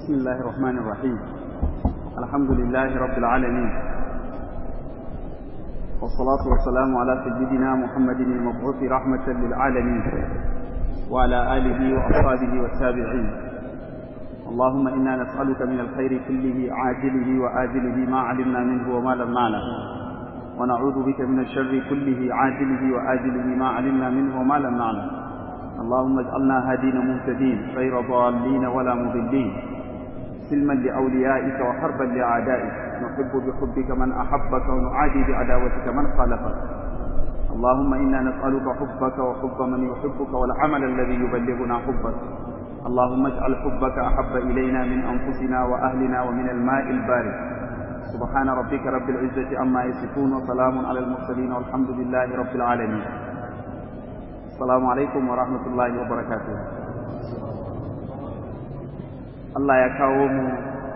بسم الله الرحمن الرحيم الحمد لله رب العالمين والصلاة والسلام على سيدنا محمد المبعوث رحمة للعالمين وعلى آله وأصحابه والتابعين اللهم إنا نسألك من الخير كله عاجله وآجله ما علمنا منه وما لم نعلم ونعوذ بك من الشر كله عاجله وآجله ما علمنا منه وما لم نعلم اللهم اجعلنا هادين مهتدين غير ضالين ولا مضلين سلما لأوليائك وحربا لأعدائك نحب بحبك من أحبك ونعادي بعداوتك من خالفك اللهم إنا نسألك حبك وحب من يحبك والعمل الذي يبلغنا حبك اللهم اجعل حبك أحب إلينا من أنفسنا وأهلنا ومن الماء البارد سبحان ربك رب العزة عما يصفون وسلام على المرسلين والحمد لله رب العالمين السلام عليكم ورحمة الله وبركاته Allah ya kawo mu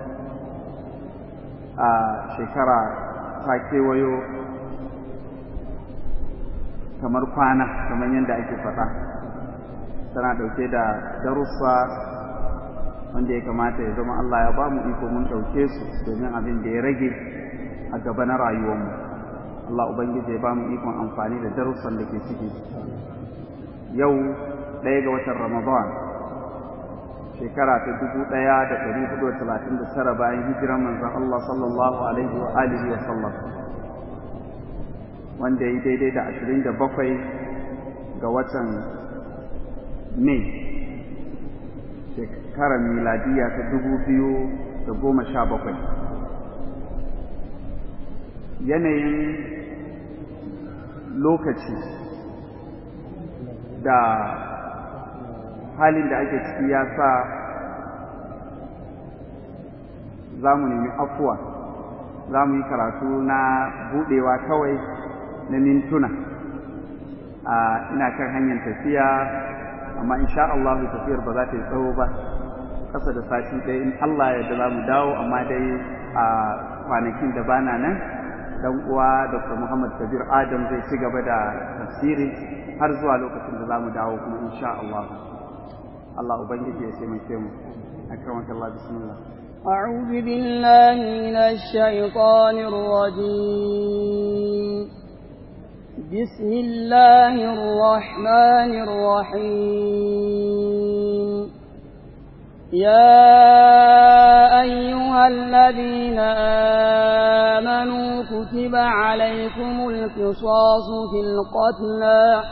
a shekara ta kewayo kamar kwana kamar yadda ake faɗa tana ɗauke da darussa wanda ya kamata ya zama Allah ya ba mu iko mun ɗauke su domin abin da ya rage a gaba na rayuwarmu Allah Ubangiji ya ba mu ikon amfani da darussan da ke ciki yau ɗaya ga watan Ramadan shekara ta dubu ɗaya da ɗari hudu da talatin da tara bayan hijiran manzon Allah sallallahu alaihi wa alihi wa sallam wanda ya yi daidai da ashirin da bakwai ga watan Mai shekarar miladiya ta dubu biyu da goma sha bakwai yanayin lokaci da halin da ake ciki ya sa za mu nemi afuwa za mu yi karatu na budewa kawai na mintuna a ina kan hanyar tafiya amma insha Allah tafiyar ba za ta yi tsawo ba ƙasa da sati ɗaya in Allah ya da za mu dawo amma dai a kwanakin da bana nan dan uwa Dr. Muhammad Kabir Adam zai ci gaba da tafsiri har zuwa lokacin da za mu dawo kuma insha Allah Allah ubangiji ya taimake mu akramaka Allah bismillah أعوذ بالله من الشيطان الرجيم بسم الله الرحمن الرحيم يا أيها الذين آمنوا كتب عليكم القصاص في القتلى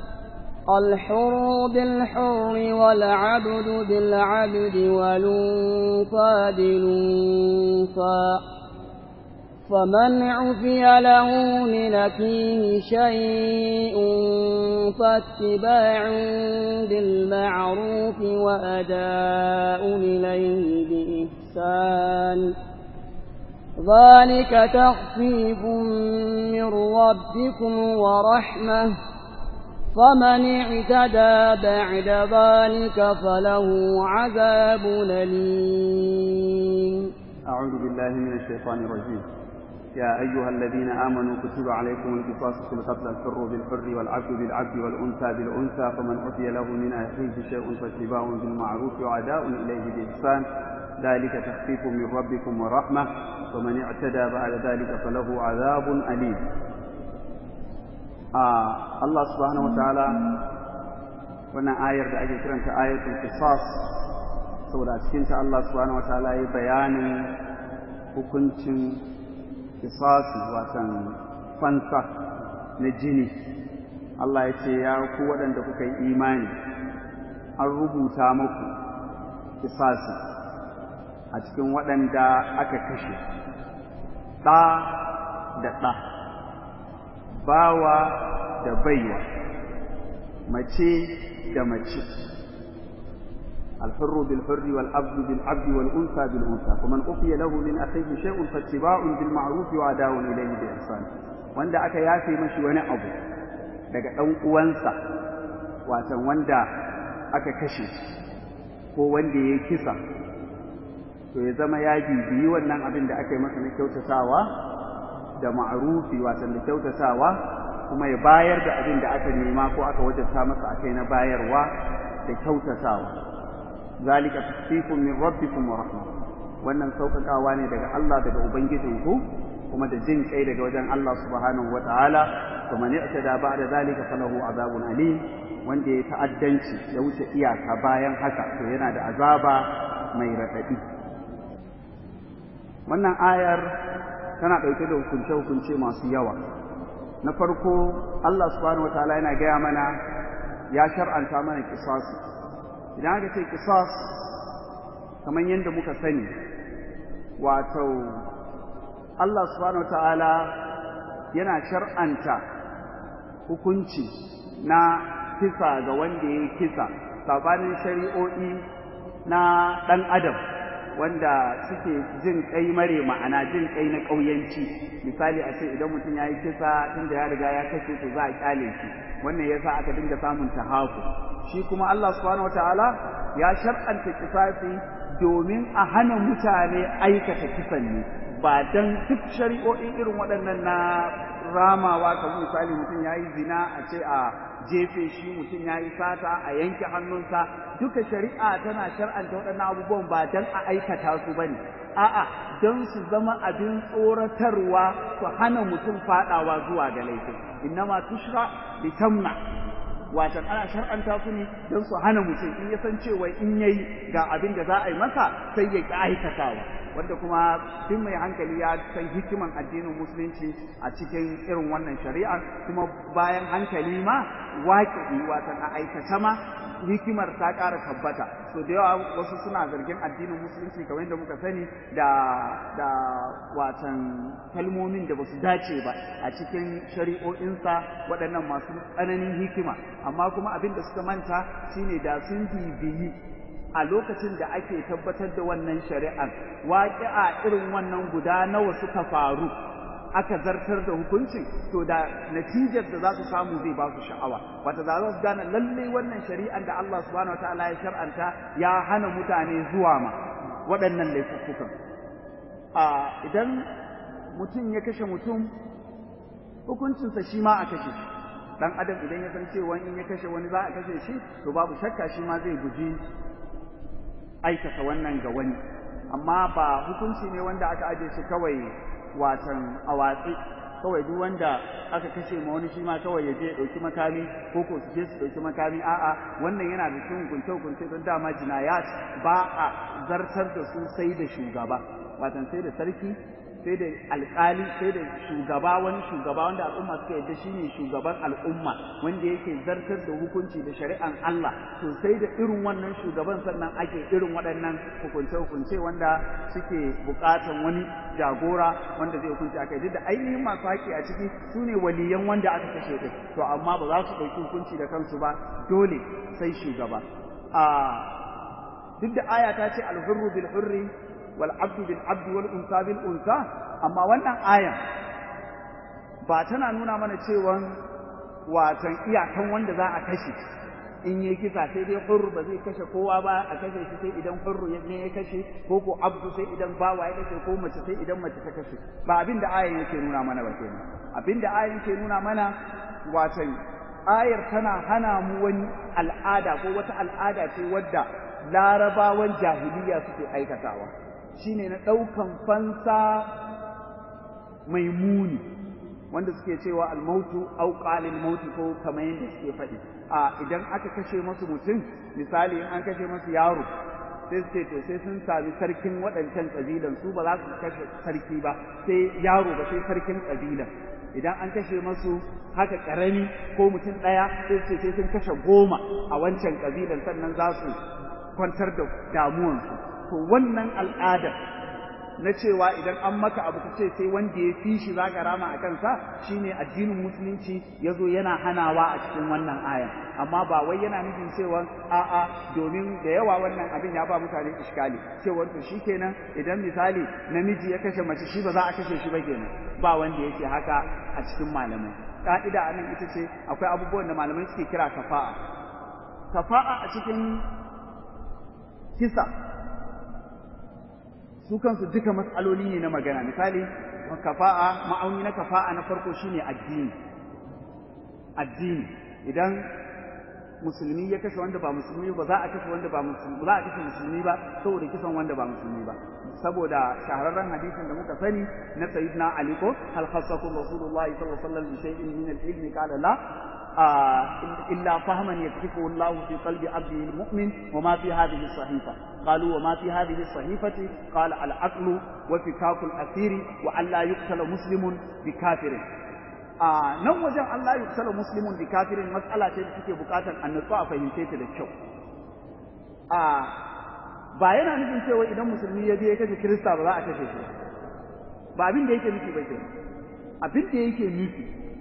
الحر بالحر والعبد بالعبد والأنثى بالأنثى فمن عفي له من أخيه شيء فاتباع بالمعروف وأداء إليه بإحسان ذلك تخفيف من ربكم ورحمة فمن اعتدى بعد ذلك فله عذاب أليم أعوذ بالله من الشيطان الرجيم يا أيها الذين آمنوا كتب عليكم القصاص في القتل الحر بالحر والعبد بالعبد والأنثى بالأنثى فمن عفي له من أخيه شيء فاتباع بالمعروف وعداء إليه بإحسان ذلك تخفيف من ربكم ورحمة ومن اعتدى بعد ذلك فله عذاب أليم آه الله سبحانه وتعالى wannan ayar da ake kiranta ayatul qisas saboda a cikinta Allah subhanahu wataala ya bayanin hukuncin qisasi watan fansa na jini Allah ya ce ya ku waɗanda kuka yi imani an rubuta muku qisasi a cikin waɗanda aka kashe ɗa da ɗa bawa da baiwa mace da mace الحر بالحر والعبد بالعبد والأنثى بالأنثى فمن أوفي له من أخيه شيء فاتباع بالمعروف وأداء إليه بإحسان wanda aka yafe mashi wani abu daga ɗan uwansa watan wanda aka kashe ko wanda ya kisa to ya zama ya bibiyi wannan abin da aka yi masa na kyautatawa da ma'arufi watan da kyautatawa kuma ya bayar da abin da aka nema ko aka wajabta masa akai na bayarwa da kyautatawa zalika tasfifun min rabbikum wa rahmah wannan sauƙaƙawa ne daga Allah daga ubangijinku kuma da jin kai daga wajen Allah subhanahu wa ta'ala kuma ne aka da ba da zalika falahu azabun alim wanda ya ta'addanci ya wuce iyaka bayan haka to yana da azaba mai raɗaɗi wannan ayar tana ɗauke da hukunce-hukunce masu yawa na farko Allah subhanahu wa ta'ala yana gaya mana ya shar'anta mana kisasi idan aka ce kisas kamar yadda muka sani wato Allah subhanahu wa ta'ala yana shar'anta hukunci na kisa ga wanda ya yi kisa sabanin shari'o'i na ɗan adam wanda suke jin kai mare ma'ana jin kai na ƙauyanci misali a ce idan mutum ya yi kisa tunda ya riga ya kashe to za a kyale shi wannan yasa aka dinga samun tahaku shi kuma Allah subhanahu wataala ya shar'anta kisasi domin a hana mutane aikata kisan ne ba dan duk shari'o'i irin waɗannan na ramawa kamar misali mutum ya yi zina a ce a jefe shi mutum ya yi sata a yanke hannunsa duka shari'a tana shar'anta waɗannan abubuwan ba don a aikata su ba ne a'a don su zama abin tsoratarwa su hana mutum faɗawa zuwa ga laifin innama tushra bi tamna watan ana shar'anta su ne don su hana mutum in ya san cewa in yayi ga abin da za a yi masa sai ya ƙi aikatawa wanda kuma duk mai hankali ya san hikiman addinin musulunci a cikin irin wannan shari'a kuma bayan hankali ma waƙi watan a aikata ma hikimar ta ƙara tabbata so da yawa wasu suna zargin addinin musulunci kamar yadda muka sani da da watan kalmomin da basu dace ba a cikin shari'o'insa waɗannan masu tsananin hikima amma kuma abin da suka manta shine da sun bibiyi a lokacin da ake tabbatar da wannan shari'ar waƙi'a irin wannan guda nawa suka faru aka zartar da hukuncin to da natijar da za su samu zai ba su sha'awa wata za su gane lalle wannan shari'ar da Allah subhanahu wataala ya shar'anta ya hana mutane zuwa ma waɗannan laifuffukan a idan mutum ya kashe mutum hukuncinsa shi ma a kashe shi dan adam idan ya san cewa in ya kashe wani za a kashe shi to babu shakka shi ma zai guji aikata wannan ga wani amma ba hukunci ne wanda aka aje shi kawai watan a watsi kawai duk wanda aka kashe ma wani shi ma kawai ya je ɗauki makami ko ko su je su ɗauki makami a'a wannan yana da cikin hukunce hukunce don dama jinayat ba a zartar da su sai da shugaba watan sai da sarki sai da alkali sai da shugaba wani shugaba wanda al'umma suka yadda shine shugaban al'umma wanda yake zartar da hukunci da shari'an Allah to sai da irin wannan shugaban sannan ake irin waɗannan hukunce-hukunce wanda suke buƙatan wani jagora wanda zai hukunci akai duk da ainihin masu haƙi a ciki su ne waliyan wanda aka kashe din to amma ba za su ɗauki hukunci da kansu ba dole sai shugaba a duk da aya ta ce alhurru bil hurri wal abdu bil abdi wal unsa bil unsa amma wannan ayan ba tana nuna mana cewa watan iyakan wanda za a kashe in yi kisa sai dai hurru ba zai kashe kowa ba a kashe shi sai idan hurru ne ya kashe ko ko abdu sai idan bawa ya kashe ko mace sai idan mace ta kashe ba abin da ayan yake nuna mana ba kenan abin da ayan yake nuna mana watan ayar tana hana mu wani al'ada ko wata al'ada ce wadda larabawan jahiliya suke aikatawa shine na ɗaukan fansa mai muni wanda suke cewa almautu au qalil mauti ko kamar yadda suke faɗi a idan aka kashe masu mutum misali in an kashe masu yaro sai su ce to sai sun sami sarkin waɗancan ƙabilan su ba za su kashe sarki ba sai yaro ba sai sarkin ƙabilan idan an kashe masu haka ƙarami ko mutum ɗaya sai su ce sai sun kashe goma a wancan ƙabilan sannan za su kwantar da damuwansu to wannan al'adar na cewa idan an maka abu ka ce sai wanda ya fi shi zaka rama a kansa shine addinin musulunci ya zo yana hanawa a cikin wannan ayan amma ba wai yana nufin cewa a'a domin da yawa wannan abin ya ba mutane iskali cewa to shikenan idan misali namiji ya kashe mace shi ba za a kashe shi ba kenan ba wanda yake haka a cikin malamai ka'ida anan ita ce akwai abubuwan da malamai suke kira kafa'a kafa'a a cikin kisa su kansu duka matsaloli ne na magana misali kafa'a ma'auni na kafa'a na farko shine addini addini idan musulmi ya kashe wanda ba musulmi ba za a kashe wanda ba musulmi za a kashe musulmi ba saboda kisan wanda ba musulmi ba saboda shahararren hadisin da muka sani na sayyidina ali ko hal khassakum rasulullahi sallallahu alaihi wasallam bi shay'in min al-ilmi qala la إلا فهما يكتفه الله في قلب عبده المؤمن وما في هذه الصحيفة قالوا وما في هذه الصحيفة قال العقل وفكاك الأسير وأن لا يقتل مسلم بكافر a nan wajen Allah ya kusala muslimun bi kafirin mas'ala ce da take bukatar annatsu a fahimce ta da kyau a ba yana nufin cewa idan musulmi ya je ya kashe kirista ba za a kashe shi ba abin da yake nufi ba ke abin da yake nufi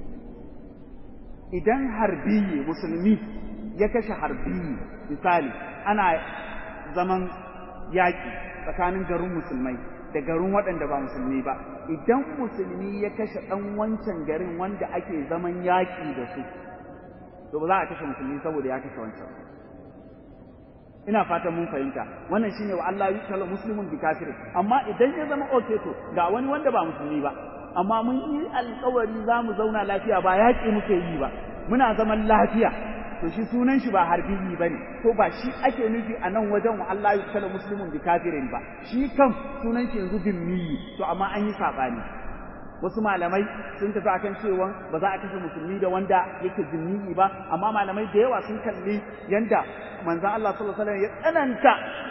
idan harbiyi musulmi ya kashe harbiyi misali ana zaman yaƙi tsakanin garin musulmai da garin waɗanda ba musulmi ba idan musulmi ya kashe ɗan wancan garin wanda ake zaman yaƙi da su to ba za a kashe musulmi saboda ya kashe wancan ina fatan mun fahimta wannan shine wa Allah ya kalla muslimun bi kafir amma idan ya zama okay to ga wani wanda ba musulmi ba amma mun yi alƙawari za mu zauna lafiya ba yaƙi muke yi ba muna zaman lafiya to shi sunan shi ba harbiyi ba ne ko ba shi ake nufi a nan wajen wa Allah ya kalla muslimun bi kafirin ba shi kan sunan shi yanzu bimmiyi to amma an yi saɓani wasu malamai sun tafi akan cewa ba za a kashe musulmi da wanda yake zimmiyi ba amma malamai da yawa sun kalli yanda manzon Allah sallallahu alaihi wasallam ya tsananta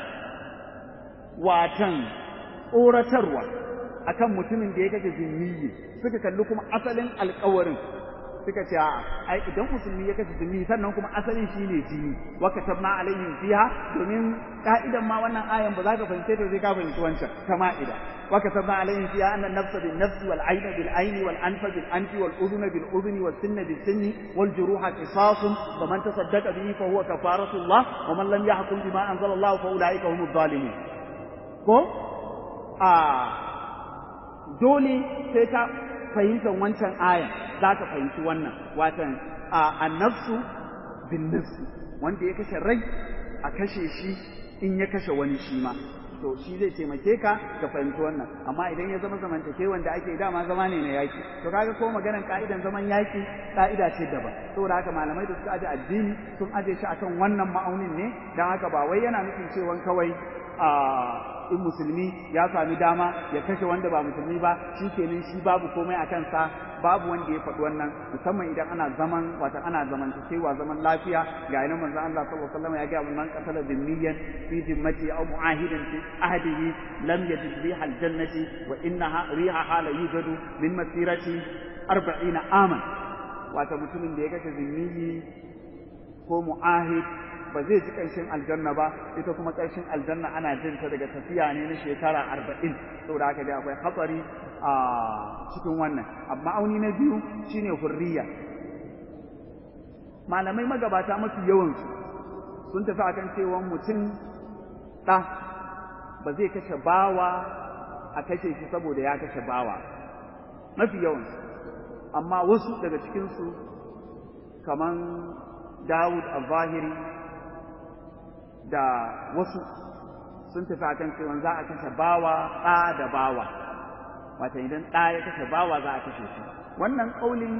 watan tsoratarwa akan mutumin da ya kashe zimmiyi suka kalli kuma asalin alƙawarin suka ce a ai idan musulmi ya kashe zimmi sannan kuma asalin shi ne jini wa katabna alaihim fiha domin ka'idan ma wannan ayan ba za ka fahimce ta sai ka fahimci wancan ta ma'ida wa katabna alaihim fiha anna nafsa bin nafsi wal ayna bil ayni wal anfa bil anfi wal udhuna bil udhuni was sinna bil sinni wal juruha qisasun faman tasaddaqa bihi fa huwa kafaratu Allah wa man lam yahkum bima anzala Allah fa ulaika humuz zalimun ko a dole sai ka fahimtar wancan ayan za ka fahimci wannan watan a nafsu bin nafsi wanda ya kashe rai a kashe shi in ya kashe wani shi ma to shi zai taimake ka ka fahimci wannan amma idan ya zama zamantake wanda ake dama zama ne na yaki to kaga ko maganan ka'idan zaman yaki ka'ida ce daban saboda haka malamai da suka aje addini sun aje shi akan wannan ma'aunin ne dan haka ba wai yana nufin cewa kawai a in musulmi ya sami dama ya kashe wanda ba musulmi ba shi kenan shi babu komai a kansa babu wanda ya faɗi wannan musamman idan ana zaman wata ana zamantakewa zaman lafiya ga yanar manzon Allah sallallahu alaihi wasallam ya ga man qatala dhimmiyan fi zimmati aw mu'ahidan fi ahdihi lam yajid riha aljannati wa innaha rihaha la yujadu min masirati 40 aman wata mutumin da ya kashe zimmiyi ko mu'ahid ba zai ji ƙarshen aljanna ba ita kuma ƙarshen aljanna ana jin ta daga tafiya ne na shekara arba'in saboda haka dai akwai hatsari a cikin wannan amma auni na biyu shine hurriya malamai magabata mafi yawansu sun tafi akan cewa mutum ɗa ba zai kashe bawa a kashe shi saboda ya kashe bawa mafi yawansu amma wasu daga cikinsu kaman Dawud al-Zahiri da wasu sun tafi akan cewa za a kashe bawa ɗa da bawa wata idan ɗa ya kashe bawa za a kashe shi wannan ƙaulin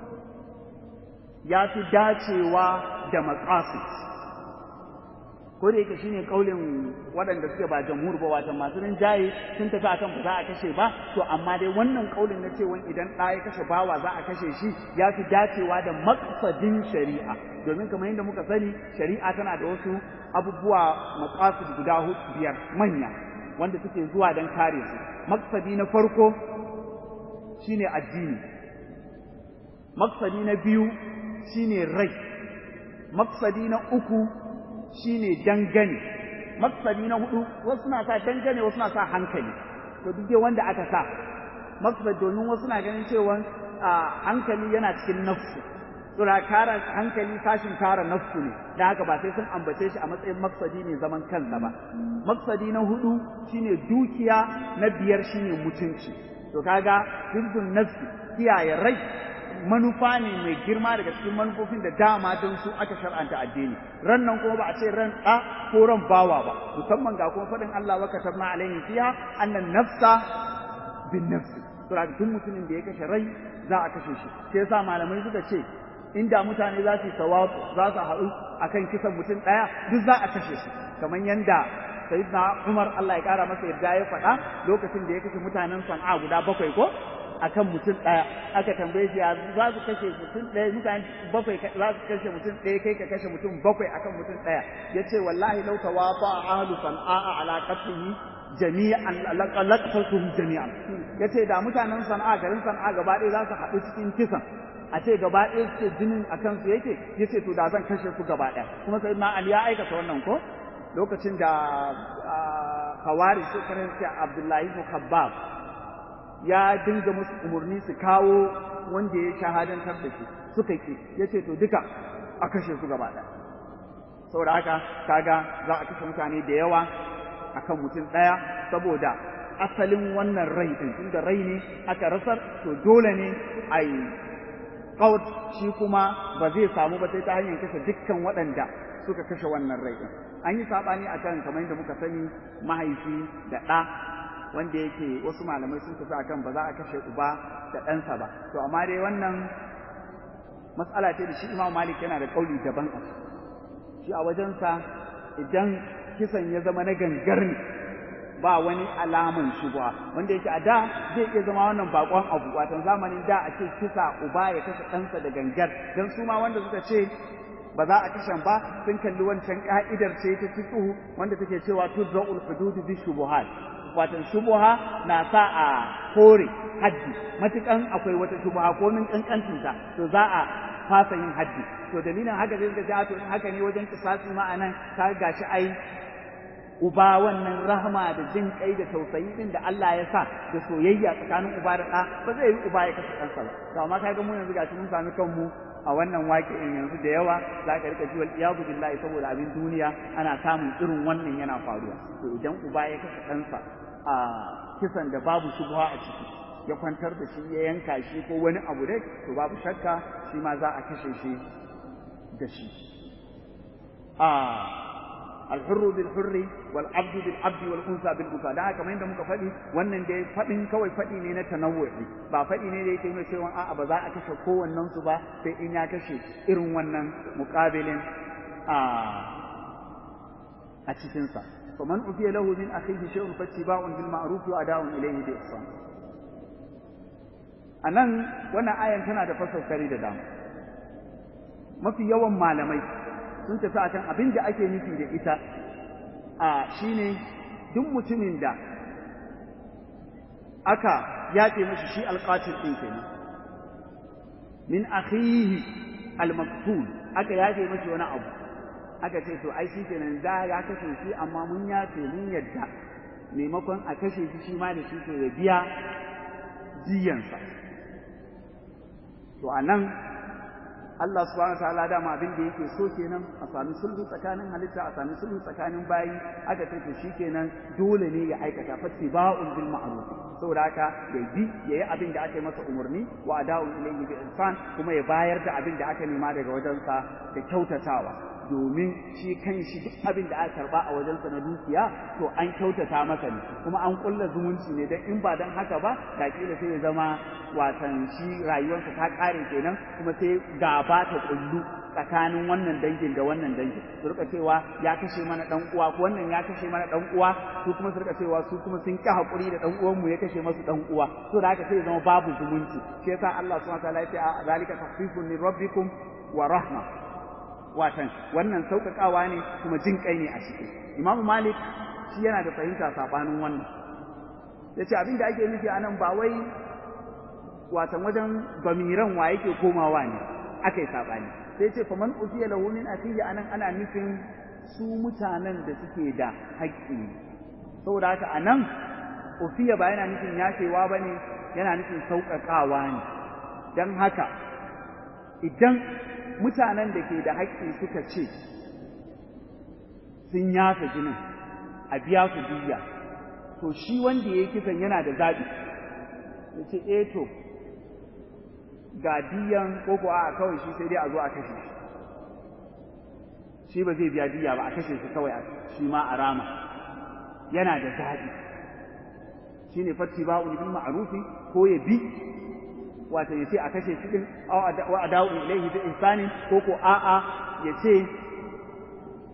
ya fi dacewa da maqasid ko da yake shine ƙaulin waɗanda suke ba jamhur ba wata masu rinjaye sun tafi akan ba za a kashe ba to amma dai wannan ƙaulin na cewa idan ɗa ya kashe bawa za a kashe shi ya fi dacewa da maqsadin shari'a domin kamar yadda muka sani shari'a tana da wasu abubuwa maqasid guda biyar manya wanda suke zuwa don kare su maqsadi na farko shine addini maqsadi na biyu shine rai maqsadi na uku shine dangane maqsadi na hudu wasu na sa dangane wasu na sa hankali to duk dai wanda aka sa maqsad domin wasu na ganin cewa hankali yana cikin nafsu suna kara hankali sashin kara nafsu ne da haka ba sai sun ambace shi a matsayin maksadi ne zaman kansa ba maksadi na hudu shine dukiya na biyar shine mutunci to kaga hizbun nafsi kiyaye rai manufa ne mai girma daga cikin manufofin da dama don su aka shar'anta addini ran nan kuma ba a ce ran ɗa ko ran bawa ba musamman ga kuma faɗin Allah wa katabna alaihi fiha annan nafsa bin nafsi to duk mutumin da ya kashe rai za a kashe shi sai yasa malamai suka ce inda mutane za su tawatu za su haɗu akan kisan mutum ɗaya duk za a kashe su kamar yanda sayyidina Umar Allah ya kara masa yarda ya faɗa lokacin da ya kashe mutanen Sana'a guda bakwai ko akan mutum ɗaya aka tambaye shi ya za su kashe mutum ɗaya mutane bakwai za su kashe mutum ɗaya kai ka kashe mutum bakwai akan mutum ɗaya ya ce wallahi lau tawafa ahlu sana'a ala qatlihi jami'an laqatatuhum jami'an yace da mutanen sana'a garin sana'a gaba ɗaya za su haɗu cikin kisan a ce gaba ɗaya suke jinin a kansu yake yace to da zan kashe su gaba ɗaya kuma sai na Ali ya aikata wannan ko lokacin da Hawari su karanta Abdullahi ibn Khabbab ya dinga musu umarni su kawo wanda ya shahadantar da shi suka ki yace to duka a kashe su gaba ɗaya saboda haka kaga za a kashe mutane da yawa akan mutum ɗaya saboda asalin wannan rai din tunda rai ne aka rasar to dole ne a yi kaut shi kuma ba zai samu ba sai ta hanyar kashe dukkan waɗanda suka kashe wannan rai din an yi saɓani akan kamar yadda muka sani mahaifi da ɗa wanda yake wasu malamai sun tafi akan ba za a kashe uba da ɗansa ba to amma dai wannan matsala ce da shi imam malik yana da ƙauli daban a shi a wajensa idan kisan ya zama na gangar ne ba wani alaman shubha wanda yake a da zai iya zama wannan bakon abu watan zamanin da a ce kisa uba ya kashe ɗansa da gangar don su ma wanda suka ce ba za a kashen ba sun kalli wancan ka'idar ce ta fiqhu wanda take cewa tudra'ul hudud bi shubuhat watan shubuha na sa a kore haddi matukan akwai wata shubuha ko min kankantinta to za a fasa yin haddi to dalilin haka zai ga to in haka ne wajen kisasi ma'anan ka gashi ai uba wannan rahama da jin kai da tausayi din da Allah ya sa da soyayya tsakanin uba da ɗa ba zai yi uba ya kashe ɗansa ba to amma kaga mu yanzu gashi mun sami kanmu a wannan waƙi'in yanzu da yawa za ka rika ji wal iyadu billahi saboda abin duniya ana samun irin wannan yana faruwa to idan uba ya kashe ɗansa a kisan da babu shubha a ciki ya kwantar da shi ya yanka shi ko wani abu dai to babu shakka shi ma za a kashe shi da shi a الحر بالحر والعبد بالعبد والانثى بالانثى da haka yadda muka faɗi wannan dai faɗin kawai faɗi ne na tanawwu'i ba faɗi ne da yake nuna cewa a'a ba za a kashe kowannen su ba sai in ya kashe irin wannan muqabilin a a cikin sa faman ufiya lahu min akhihi shay'un fattiba'un bil ma'ruf wa ada'un ilayhi bi ihsan anan wannan ayan tana da fasaukari da dama mafi yawan malamai sun tafi akan abin da ake nufi da ita a shine duk mutumin da aka yaƙe mashi shi alƙatil ɗin kenan min akhihi al-maqtul aka yaƙe mashi wani abu aka ce to ai shi kenan za ya kashe shi amma mun yafe mun yadda maimakon a kashe shi shi ma da shi to ya biya jiyansa to anan Allah subhanahu wa ta'ala dama abin da yake so kenan a sami sulhu tsakanin halitta a sami sulhu tsakanin bayi aka ce to shikenan dole ne ya aikata fattiba'un bil ma'ruf saboda haka ya bi yayi abin da aka yi masa umarni wa ada'u ilayhi bi ihsan kuma ya bayar da abin da aka nema daga wajensa da kyautatawa domin shi kan shi duk abin da aka karba a wajensa na dukiya to an kyautata masa ne kuma an kulla zumunci ne dan in ba dan haka ba da kila sai ya zama watan shi rayuwarsa ta kare kenan kuma sai gaba ta kullu tsakanin wannan dangin da wannan dangin su rika cewa ya kashe mana dan uwa ko wannan ya kashe mana dan uwa su kuma su rika cewa su kuma sun ki hakuri da dan uwan mu ya kashe masu dan uwa to da haka sai ya zama babu zumunci shi yasa Allah subhanahu wa ta'ala ya ce zalika tahfifun min rabbikum wa rahma watan wannan sauƙaƙawa ne kuma jin kai ne a ciki imamu malik shi yana da fahimta saɓanin wannan ya ce abin da ake nufi a nan ba wai watan wajen bamiran wa yake komawa ne aka yi saɓani sai ce faman ufiya lahu min akhihi anan ana nufin su mutanen da suke da haƙƙi saboda haka anan ufiya ba yana nufin yafewa ba ne yana nufin sauƙaƙawa ne don haka idan mutanen da ke da haƙƙi suka ce sun yafe jinin a biya su diya to shi wanda ya yi kisan yana da zaɓi ya ce eh to ga diyan ko ko a kawai shi sai dai a zo a kashe shi shi ba zai biya diya ba a kashe shi kawai shi ma a rama yana da zaɓi shi ne fatti ba'u bil ma'rufi ko ya bi wato ya ce a kashe shi din wa adawu ilaihi bi ihsani ko ko a'a ya ce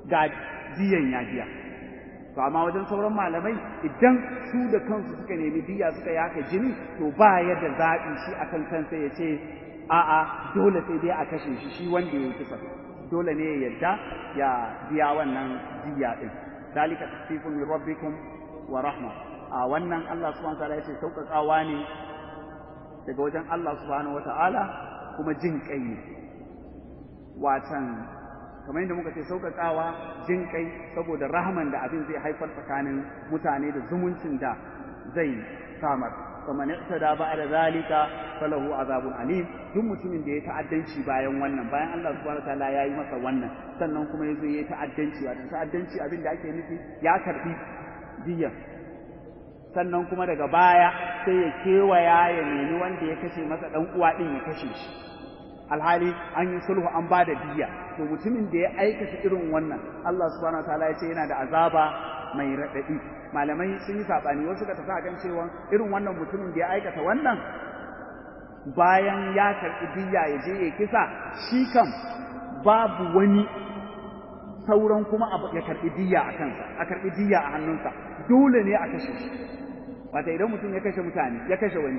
ga diyan ya biya to amma wajen sauran malamai idan su da kansu suka nemi diya suka yaka jini to ba ya da zaɓi shi akan kansa ya ce a'a dole sai dai a kashe shi shi wanda ya yi kisa dole ne ya yarda ya biya wannan diya din dalika tasfifun min rabbikum wa rahma a wannan Allah subhanahu wataala yace sauƙaƙawa ne daga wajen Allah subhanahu wataala kuma jin kai ne watan kamar yadda muka ce sauƙaƙawa jin kai saboda rahman da abin zai haifar tsakanin mutane da zumuncin da zai samar faman ihtada ba'da zalika falahu azabun alim duk mutumin da ya ta'addanci bayan wannan bayan Allah subhanahu wataala ya yi masa wannan sannan kuma yazo ya ta'addanci wato ta'addanci abin da ake nufi ya karbi diya sannan kuma daga baya sai ya kewaya ya nemi wanda ya kashe masa dan uwa din ya kashe shi alhali an yi sulhu an ba da diya to mutumin da ya aikata irin wannan Allah subhanahu wataala ya ce yana da azaba mai raɗaɗi malamai sun yi saɓani wasu ka tafi kan cewa irin wannan mutumin da ya aikata wannan bayan ya karɓi diya ya je ya kisa shi kam babu wani sauran kuma ya karɓi diya a kansa a karɓi diya a hannunsa dole ne a kashe shi wata idan mutum ya kashe mutane ya kashe wani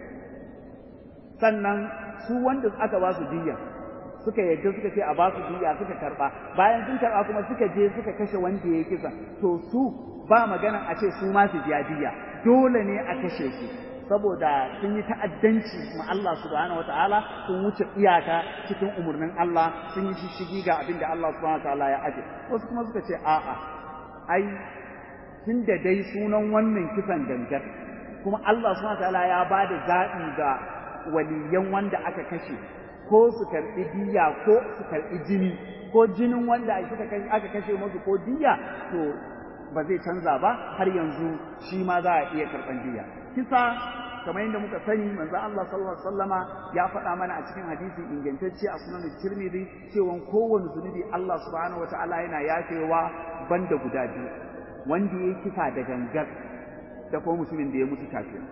sannan su wanda aka ba su diya suka yadda suka ce a ba su diya suka karba bayan sun karba kuma suka je suka kashe wanda ya kisa to su ba magana a ce su ma su biya diya dole ne a kashe su saboda sun yi ta'addanci ma Allah subhanahu wataala sun wuce iyaka cikin umurnin Allah sun yi shishigi ga abin da Allah subhanahu wataala ya aje wasu kuma suka ce a'a ai tun da dai sunan wannan kisan gangar kuma Allah subhanahu wataala ya ba da zaɓi ga waliyan wanda aka kashe ko su karɓi diya ko su karɓi jini ko jinin wanda aka kashe musu ko diya to ba zai canza ba har yanzu shi ma za a iya karɓan diya kisa kamar yadda muka sani manzo Allah sallallahu alaihi wasallama ya faɗa mana a cikin hadisi ingantacce a sunan Tirmidhi cewa kowanne zunubi Allah subhanahu wataala yana yafewa banda guda biyu wanda ya kisa da gangar da kuma mutumin da ya mutu kafin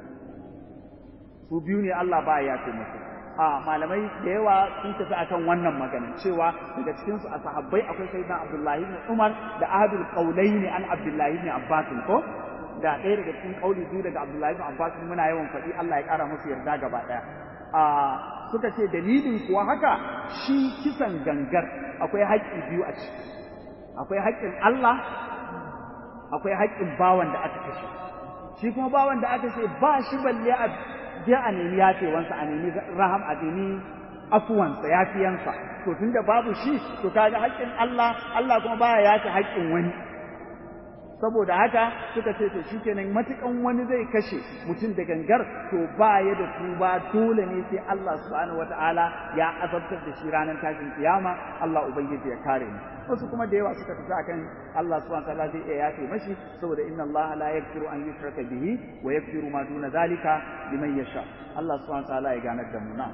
su biyu ne Allah ba ya yafe musu a malamai da yawa sun tafi akan wannan magana cewa daga cikin su a sahabbai akwai sayyidina Abdullahi ibn Umar da ahadul qawlaini an Abdullahi ibn Abbas ko da ɗaya daga cikin kauli biyu daga Abdullahi ibn Abbas muna yawan faɗi Allah ya ƙara musu yarda gaba ɗaya a suka ce dalilin kuwa haka shi kisan gangar akwai haƙƙi biyu a ciki akwai haƙƙin Allah akwai haƙƙin bawan da aka kashe shi kuma bawan da aka ce ba shi balle a je a nemi yafewansa a nemi raham a nemi afuwansa yafiyansa to tunda babu shi to kaga haƙƙin Allah Allah kuma baya yafe haƙƙin wani saboda haka suka ce to shikenan matukan wani zai kashe mutum da gangar to ba ya da tuba dole ne sai Allah subhanahu wataala ya azabtar da shi ranar tashin kiyama Allah ubangiji ya kare mu wasu kuma da yawa suka tafi akan Allah subhanahu wataala zai iya yafe mashi saboda inna Allah la yaghfiru an yushraka bihi wa yaghfiru ma duna zalika liman yasha Allah subhanahu wataala ya ganar da mu na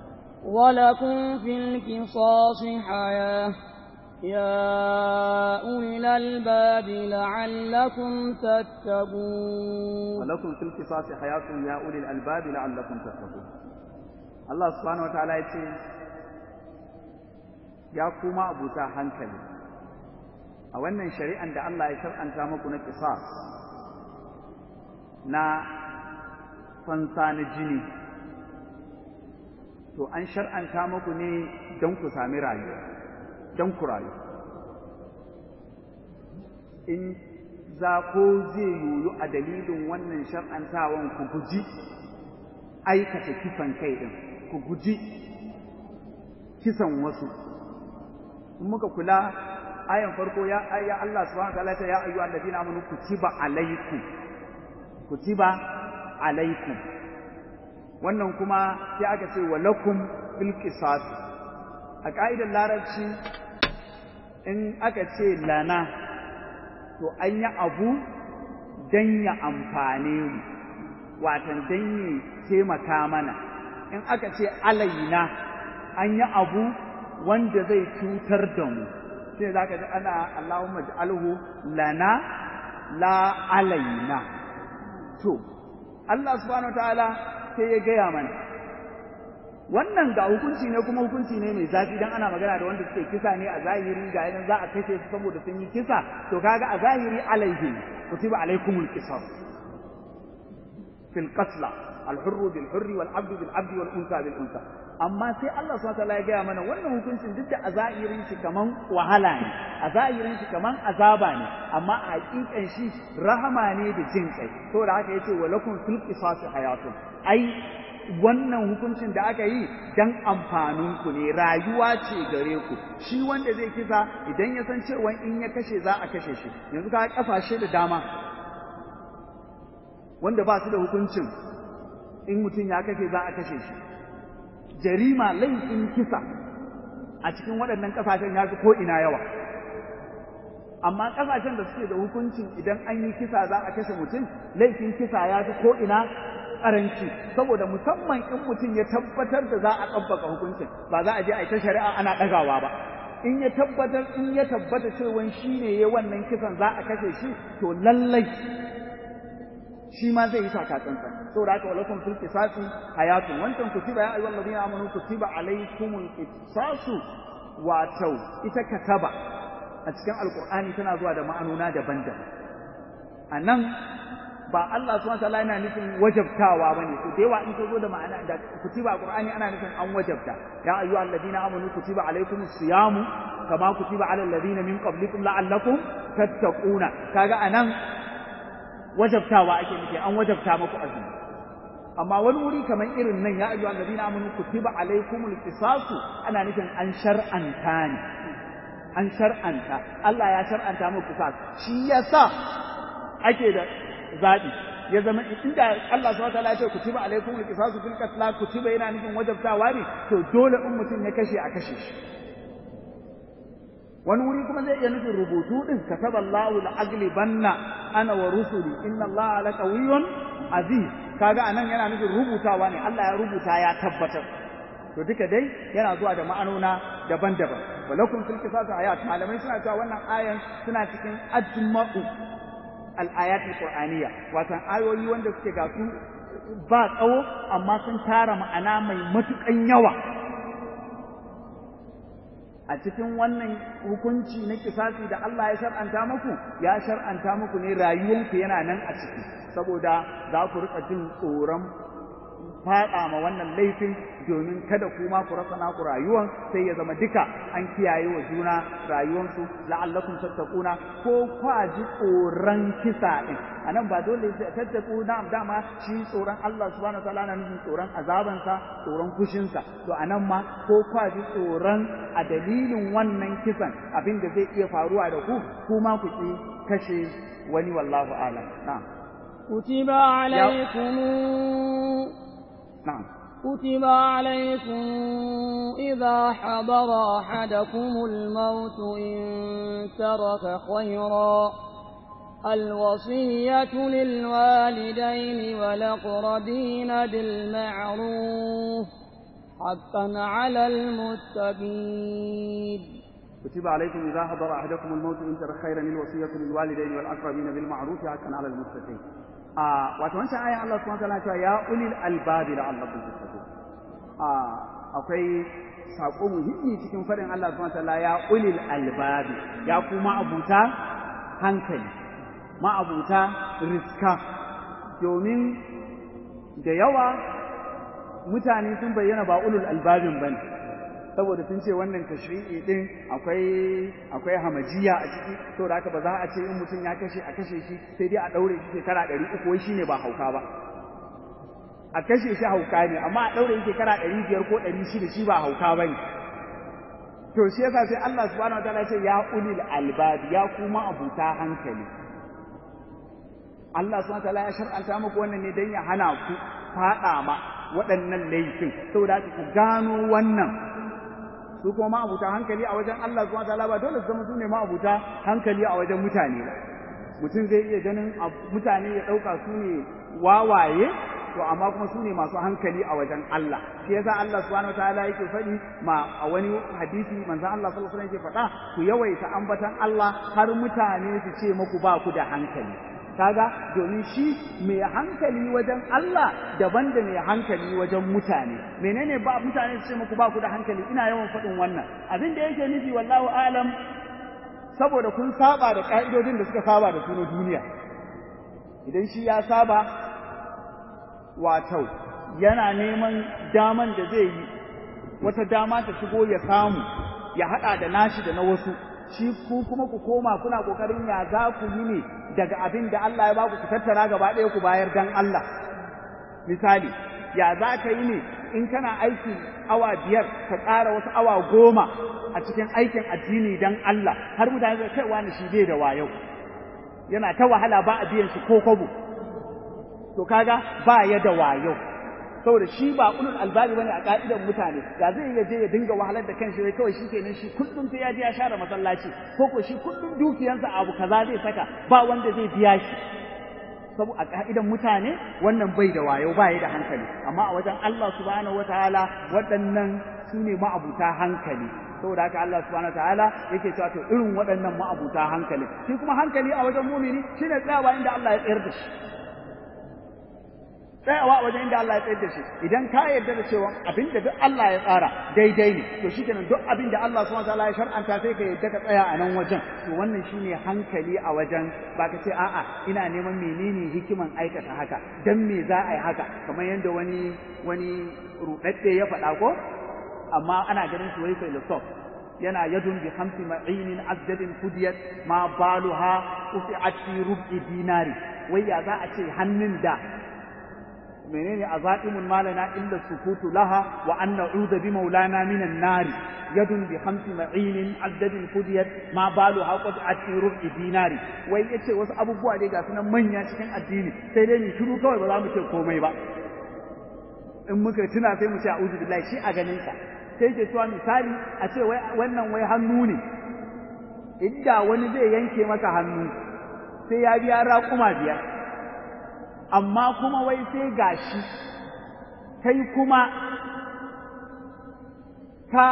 ولكم في القصاص حياه يا أولي الألباب لعلكم تتقون ولكم في القصاص حياة يا أولي الألباب لعلكم تتقون الله سبحانه وتعالى يقول يا كوما أبو hankali a wannan shari'an da Allah ya shar'anta muku na qisas na fansa na jini to an shar'anta muku ne don ku sami rayuwa don ku rayu in za ko zai yoyu a dalilin wannan shar'antawan ku guji aikata kisan kai ɗin ku guji kisan wasu in muka kula ayan farko ya ya Allah subhanahu wa ta'ala ya ayyuhal ladina amanu kutiba alaikum kutiba alaikum wannan kuma sai aka ce wa lakum fil qisas a ka'idar larabci in aka ce lana to an yi abu don ya amfane mu watan don ya taimaka mana in aka ce alaina an yi abu wanda zai cutar da mu sai za ka ji ana Allahumma ji'alhu lana la alaina to Allah subhanahu wa ta'ala sai ya gaya mana wannan ga hukunci ne kuma hukunci ne mai zafi dan ana magana da wanda suke kisa ne a zahiri ga yanan za a kashe su saboda sun yi kisa to kaga a zahiri alaihi kutiba alaikumul qisas fil qatla al hurru bil hurri wal abdu bil abdi wal unsa bil unsa amma sai Allah subhanahu wataala ya gaya mana wannan hukuncin duk da a zahirin shi kaman wahala ne a zahirin shi kaman azaba ne amma a hakikan shi rahama ne da jin kai saboda haka yace walakum fil qisas hayatun ai wannan hukuncin da aka yi dan amfanin ku ne rayuwa ce gare ku shi wanda zai kisa idan ya san cewa in ya kashe za a kashe shi yanzu ka kasashe da dama wanda ba su da hukuncin in mutum ya kashe za a kashe shi jarima laifin kisa a cikin waɗannan ƙasashen ya fi ko'ina yawa amma ƙasashen da suke da hukuncin idan an yi kisa za a kashe mutum laifin kisa ya fi ko'ina ƙaranci saboda musamman in mutum ya tabbatar da za a ɗabbaka hukuncin ba za a je a yi ta shari'a ana ɗagawa ba in ya tabbatar in ya tabbata cewa shi ne ya wannan kisan za a kashe shi to lallai shi ma zai yi takatsantsan saboda haka walakum fil qisasi hayatun wancan kutiba ya ayyuhal ladina amanu kutiba alaykumul qisasu wato ita kataba a cikin alqur'ani tana zuwa da ma'anona daban-daban anan ba Allah subhanahu wataala yana nufin wajabtawa bane to da yawa in ka zo da ma'ana da kutiba alqur'ani ana nufin an wajabta ya ayyuhal ladina amanu kutiba alaykumus siyamu kama kutiba alal ladina min qablikum la'allakum tattaquna kaga anan wajabtawa ake nufi an wajabta muku azumi amma wani wuri kamar irin nan ya ayyuhal ladina amanu kutiba alaykumul qisasu ana nufin an shar'anta ne an shar'anta Allah ya shar'anta muku qisas shi yasa ake da zabi ya zama inda Allah subhanahu wataala ya ce kutiba alaykumul qisasu fil qatl kutiba yana nufin wajabtawa ne to dole in mutum ya kashe a kashe shi wani wuri kuma zai iya nufin rubutu din kataba Allahu la aglibanna ana wa rusuli inna Allaha la qawiyyun aziz kaga anan yana nufin rubutawa ne Allah ya rubuta ya tabbatar to duka dai yana zuwa da ma'anona daban-daban walakum fil qisasi ayat malamai suna cewa wannan ayan suna cikin ajma'u al-ayat al-qur'aniyya wato ayoyi wanda suke ga su ba tsawo amma sun tara ma'ana mai matukan yawa a cikin wannan hukunci na kisasi da Allah ya shar'anta muku ya shar'anta muku ne rayuwanku yana nan a ciki saboda za ku rika jin tsoron faɗa ma wannan laifin domin kada kuma ku rasa naku rayuwan sai ya zama duka an kiyaye wa juna rayuwansu la'allakum tattaquna ko kwa ji tsoron kisa din anan ba dole tattaku na dama shi tsoron Allah subhanahu wataala na nufin tsoron azabansa tsoron fushinsa to anan ma ko kwa ji tsoron a dalilin wannan kisan abin da zai iya faruwa da ku kuma ku ki kashe wani wallahu a'lam na'am كتب عليكم نعم كتب عليكم إذا حضر أحدكم الموت إن ترك خيرا الوصية للوالدين والأقربين بالمعروف حقا على المتقين كتب عليكم إذا حضر أحدكم الموت إن ترك خيرا الوصية للوالدين والأقربين بالمعروف حقا على المتقين a wato wancan ayan Allah subhanahu wataala cewa ya ulil albabi la'allakum tattaqun a akwai sako muhimmi cikin fadin Allah subhanahu wataala ya ulil albabi ya kuma abuta hankali ma abuta riska domin da yawa mutane sun bayyana ba ulul albabin bane saboda sun ce wannan tashri'i din akwai akwai hamajiya a ciki to da haka ba za a ce in mutum ya kashe a kashe shi sai dai a daure shi shekara ɗari uku wai shine ba hauka ba a kashe shi hauka ne amma a daure shi shekara ɗari biyar ko ɗari shida shi ba hauka ba ne to shi yasa sai Allah subhanahu wa ta'ala ya ce ya ulil albab ya kuma abuta hankali Allah subhanahu wa ta'ala ya shar'anta muku wannan ne dan ya hana ku faɗa ma waɗannan laifin saboda ku gano wannan su kuma ma'abuta hankali a wajen Allah subhanahu wataala ba dole su zama su ne ma'abuta hankali a wajen mutane ba mutum zai iya ganin mutane ya ɗauka su ne wawaye to amma kuma su ne masu hankali a wajen Allah shi yasa Allah subhanahu wataala yake faɗi ma a wani hadisi manzon Allah sallallahu alaihi wasallam yake faɗa ku yawaita ambatan Allah har mutane su ce muku ba ku da hankali kaga domin shi mai hankali wajen Allah daban da mai hankali wajen mutane menene ba mutane su ce muku ba ku da hankali ina yawan faɗin wannan abin da yake nufi wallahu alam saboda kun saba da ka'idodin da suka saba da su na duniya idan shi ya saba wato yana neman daman da zai yi wata dama ta shigo ya samu ya haɗa da nashi da na wasu shi ku kuma ku koma kuna kokarin ya za ku yi ne daga abin da Allah ya baku ku tattara gaba ɗaya ku bayar dan Allah misali ya za ka yi ne in kana aiki awa biyar ka ƙara wasu awa goma a cikin aikin addini dan Allah har mutane zai kai wani shi bai da wayo yana ta wahala ba a biyan shi ko kwabo to kaga ba ya da wayo saboda shi ba ulul albabi bane a ka'idan mutane da zai iya je ya dinga wahalar da kanshi wai kawai shikenan shi kullum sai ya je ya share masallaci ko ko shi kullum dukiyansa abu kaza zai saka ba wanda zai biya shi saboda a ka'idan mutane wannan bai da wayo ba ya da hankali amma a wajen Allah subhanahu wataala waɗannan su ne ma'abuta hankali saboda haka Allah subhanahu wataala yake cewa to irin waɗannan ma'abuta hankali shi kuma hankali a wajen mumini shine tsayawa inda Allah ya tsayar da shi tsayawa a wajen inda Allah ya tsayar da shi idan ka yarda da cewa abin da duk Allah ya tsara daidai ne to shi kenan duk abin da Allah subhanahu wataala ya shar'anta sai ka yarda ka tsaya a nan wajen to wannan shine hankali a wajen ba ka ce a'a ina neman menene hikiman aikata haka dan me za a yi haka kamar yadda wani wani rudadde ya faɗa ko amma ana ganin shi wai filosof yana yadun bi hamsi ma'inin azdadin kudiyat ma baluha ufi'at fi rub'i dinari wai ya za a ce hannun da menene azaimun malana illa sukutu laha wa an na'udhu bi maulana minan nari yadun bi hamsi ma'inin azdadin kudiyat ma baluha qad fi rub'i dinari wai yace wasu abubuwa dai ga sunan manya cikin addini sai dai ni shiru kawai ba za mu ce komai ba in muka tuna sai mu ce a'udhu billahi shi a ganin sa sai ke cewa misali a ce wannan wai hannu ne inda wani zai yanke maka hannu sai ya biya raƙuma biyar amma kuma wai sai gashi kai kuma ka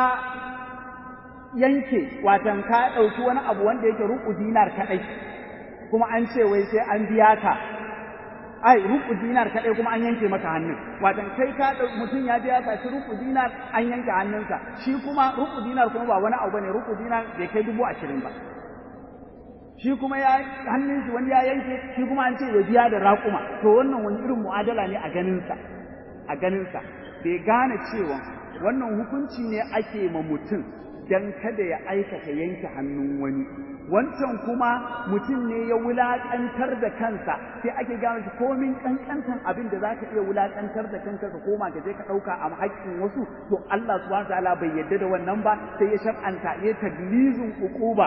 yanke watan ka ɗauki wani abu wanda yake ruku dinar kaɗai kuma an ce wai sai an biya ka ai ruku dinar kaɗai kuma an yanke maka hannun watan kai ka mutum ya je ya saci ruku dinar an yanke hannunsa shi kuma ruku dinar kuma ba wani abu bane ruku dinar bai kai dubu ashirin ba shi kuma ya hannun shi wani ya yanke shi kuma an ce ya biya da raƙuma to wannan wani irin mu'adala ne a ganinsa a ganinsa bai gane cewa wannan hukunci ne ake ma mutum dan kada ya aikata yanke hannun wani wancan kuma mutum ne ya wulaƙantar da kansa sai ake gane shi komin ƙanƙantan abin da za ka iya wulaƙantar da kanka ka koma ka je ka ɗauka a haƙƙin wasu to Allah subhanahu wa ta'ala bai yarda da wannan ba sai ya shar'anta ya taglizin uquba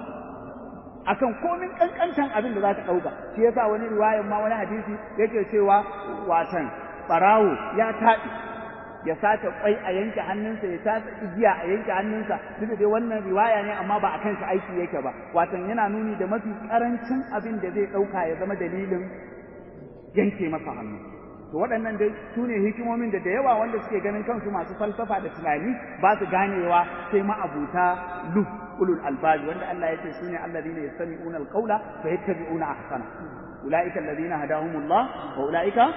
akan komin kankantan abin da za ka ɗauka shi yasa wani riwayan ma wani hadisi yake cewa watan ɓarawo ya taɗi ya sace kwai a yanke hannunsa ya sace igiya a yanke hannunsa duk da dai wannan riwaya ne amma ba a kan shi aiki yake ba watan yana nuni da mafi karancin abin da zai ɗauka ya zama dalilin yanke masa hannu to waɗannan dai su ne hikimomin da da yawa wanda suke ganin kansu masu falsafa da tunani ba su ganewa sai ma'abuta luf ulul albabi wanda Allah ya ce su ne alladhina yastami'una alqawla fa yattabi'una ahsana ulaika alladhina hadahumullah wa ulaika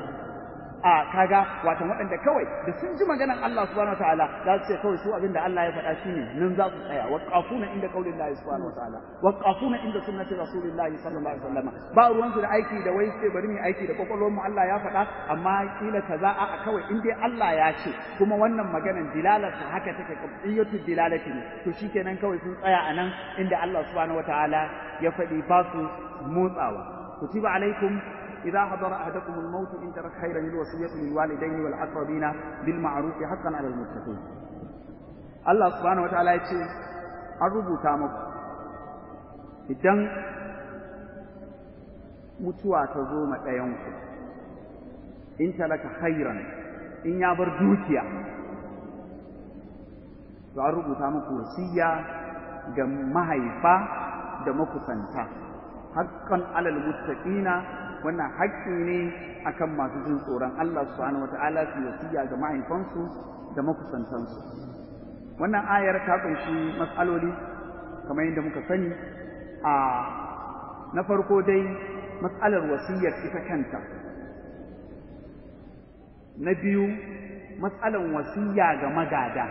a kaga wato waɗanda kawai da sun ji maganar Allah subhanahu wataala za su ce kawai su abin da Allah ya faɗa shine nan za su tsaya waqafuna inda qaulin Allah subhanahu wataala waqafuna inda sunnati rasulillahi sallallahu alaihi wasallam ba ruwan su da aiki da wai sai bari mu aiki da kokolwar mu Allah ya faɗa amma kila kaza a kawai in dai Allah ya ce kuma wannan maganar dilalar ta haka take qiyatu dilalati ne to shikenan kawai sun tsaya a nan inda Allah subhanahu wataala ya faɗi ba su motsawa kutiba alaikum إذا حضر أحدكم الموت إن ترك خيرا الوصية للوالدين والأقربين بالمعروف حقا على المتقين الله سبحانه وتعالى يقول أربو تامك إذن mutuwa ta zo ma ɗayanku in talaka khairan in ya bar dukiya to an rubuta muku wasiya ga mahaifa da makusanta haƙƙan alal muttaqina wannan haƙƙi ne akan masu jin tsoron Allah subhanahu wata'ala su wasiya ga mahaifansu da makusantansu wannan ayar ta kunshi matsaloli kamar yadda muka sani a na farko dai matsalar wasiyar ita kanta na biyu matsalar wasiya ga magada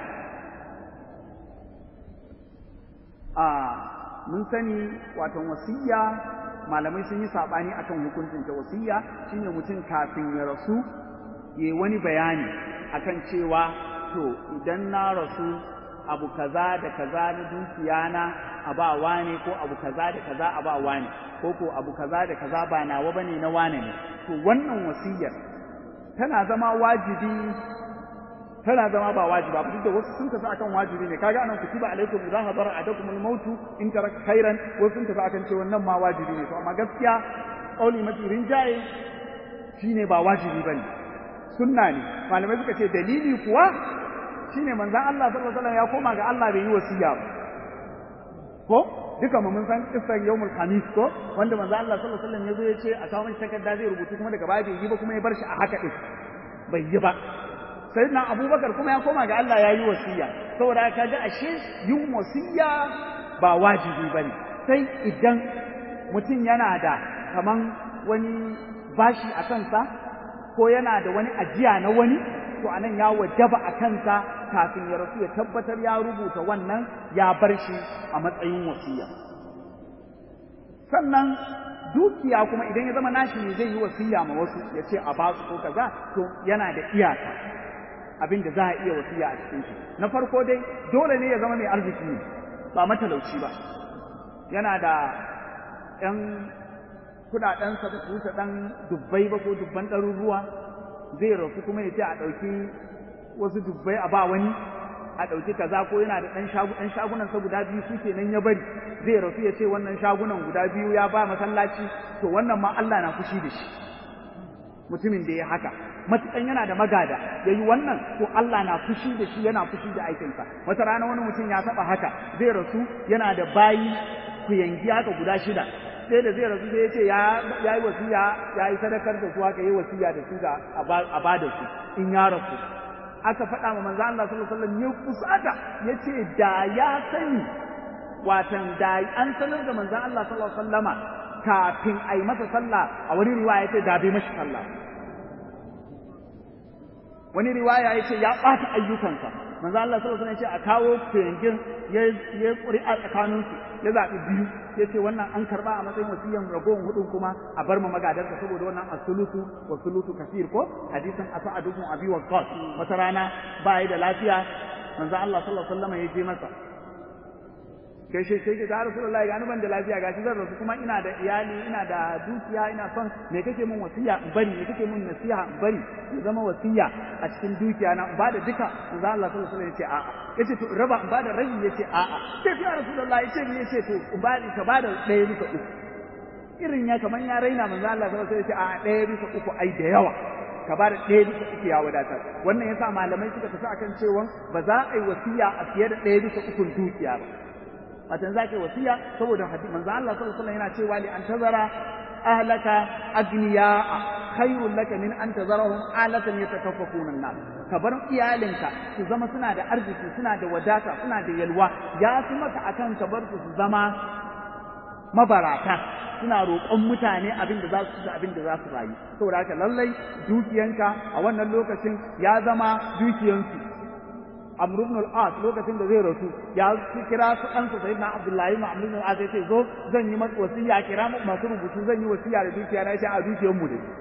a mun sani watan wasiya malamai sun yi saɓani akan hukuncin ta wasiya shine mutum kafin ya rasu ya wani bayani akan cewa to idan na rasu abu kaza da kaza na dukiya na a ba wane ko abu kaza da kaza a ba wane ko ko abu kaza da kaza ba nawa bane na wane ne to wannan wasiyar tana zama wajibi tana zama ba wajiba duk da wasu sun tafi akan wajibi ne kaga anan kutiba alaikum idza hadara adakum al-maut in tarak khairan wasu sun tafi akan cewa wannan ma wajibi ne to amma gaskiya kauli mafi rinjaye shine ba wajibi bane sunna ne malamai suka ce dalili kuwa shine manzon Allah sallallahu alaihi wasallam ya koma ga Allah bai yi wasiya ba ko duka mu mun san kissar yawmul khamis ko wanda manzon Allah sallallahu alaihi wasallam ya zo ya ce a kawo mishi takarda zai rubutu kuma daga baya bai yi ba kuma ya bar shi a haka din bai yi ba sayyidina abubakar kuma ya koma ga Allah ya yi wasiya saboda ka ga ashe yin wasiya ba wajibi bane sai idan mutum yana da kaman wani bashi a kansa ko yana da wani ajiya na wani to anan ya wajaba a kansa kafin ya rasu ya tabbatar ya rubuta wannan ya bar shi a matsayin wasiya sannan dukiya kuma idan ya zama nashi ne zai yi wasiya ma wasu ya ce a basu ko kaza to yana da iyaka abin da za a iya wasiya a cikin shi na farko dai dole ne ya zama mai arziki ne ba matalauci ba yana da ‘yan kuɗaɗensa da su wuce ɗan dubbai ba ko dubban ɗaruruwa zai rasu kuma ya ce a ɗauki wasu dubbai a ba wani a ɗauki kaza ko yana da ɗan shagunansa guda biyu su kenan ya bari zai rasu ya ce wannan shagunan guda biyu ya ba masallaci to wannan ma Allah na fushi da shi mutumin da ya haka matukan yana da magada ya yi wannan to Allah na fushi da shi yana fushi da aikinsa wata rana wani mutum ya taɓa haka zai rasu yana da bayi ku yangi haka guda shida sai da zai rasu sai ya ce ya yi wasiya ya yi sadakar da su haka yi wasiya da su ga a ba da su in ya rasu aka faɗa ma manzo Allah sallallahu alaihi wasallam ya kusata yace da ya sani watan da an sanar da manzo Allah sallallahu alaihi wasallama kafin a yi masa sallah a wani riwaya yace da bai mashi sallah wani riwaya yace ya ɓata ayyukansa manzo Allah sallallahu alaihi wasallam yace a kawo kuyangin ya ya ƙuri'a tsakanin su ya zaɓi biyu yace wannan an karba a matsayin wasiyan ragowar hudun kuma a bar ma magadarsa saboda wannan as-sulusu wa sulusu kasir ko hadisin as'ad ibn abi waqqas wata rana ba da lafiya manzo Allah sallallahu alaihi wasallam ya je masa kai shi sai ga Rasulullahi ga ban da lafiya gashi zan rasu kuma ina da iyali ina da dukiya ina son me kake mun wasiya in bari me kake mun nasiha in bari ya zama wasiya a cikin dukiya na ba da duka manzo Allah sallallahu alaihi wasallam ya ce a'a yace to raba in ba da rabi yace a'a sai ya Rasulullahi yace ni yace to in ba ka ba da ɗaya bisa uku irin ya kaman ya raina manzo Allah sallallahu alaihi wasallam ya ce a'a ɗaya bisa uku ai da yawa ka ba da ɗaya bisa uku ya wadatar wannan yasa malamai suka tafi akan cewa ba za a yi wasiya a fiye da ɗaya bisa ukun dukiya ba watan za ka yi wasiya saboda hadisi manzo Allah sallallahu alaihi wasallam yana cewa li an tazara ahlaka agniya khairul laka min an tazarahum alatan yatakaffafuna an-nas ka bar iyalinka su zama suna da arziki suna da wadata suna da yalwa ya fi maka akan ka bar su su zama mabarata suna roƙon mutane abin da za su da abin da za su rayu saboda haka lallai dukiyanka a wannan lokacin ya zama dukiyansu Amr ibn al-As lokacin da zai rasu ya kira su ɗansa Sayyidina Abdullahi ibn Amr ibn al-As yace zo zan yi masa wasiya kira masu rubutu zan yi wasiya da dukiya na yace a dukiyar mu dai